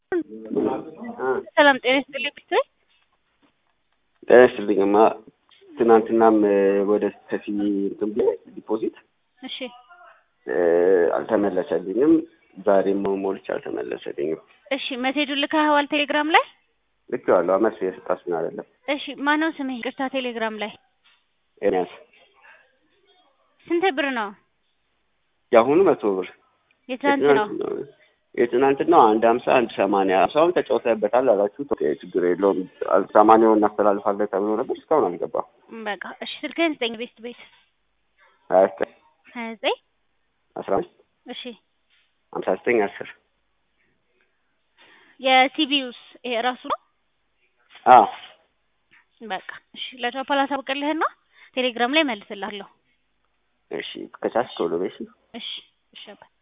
ሰላም ጤና ይስጥልኝ ብትይ ጤና ይስጥልኝማ ትናንትናም ወደ ሰፊ እንትን ብዬ ዲፖዚት እሺ አልተመለሰልኝም። ዛሬም ሞልቼ አልተመለሰልኝም። እሺ መሴጁን ልከኸዋል ቴሌግራም ላይ? ልኬዋለሁ። መልስ የሰጣችኝ አይደለም። እሺ ማነው ስምህ? ይቅርታ ቴሌግራም ላይ ኤርሚያስ ስንት ብር ነው? የአሁኑ መቶ ብር የትናንት ነው? የትናንትናው አንድ ሀምሳ አንድ ሰማንያ ሀምሳውን ተጫውተህበታል አላችሁ። ኦኬ ችግር የለውም ሰማንያውን እናስተላልፋለን ተብሎ ነበር። እስካሁን አልገባም። በቃ እሺ ስልክህን ስጠኝ። ቤት ቤት ሀያ ዘጠኝ ሀያ ዘጠኝ አስራ አምስት እሺ ሀምሳ ዘጠኝ አስር የሲቢዩስ ይሄ ራሱ ነው? አዎ በቃ እሺ ለቻፓል አሳውቅልህና ቴሌግራም ላይ መልስልሃለሁ። እሺ ከቻልክ ቶሎ በይ እሺ። እሺ እሺ አባ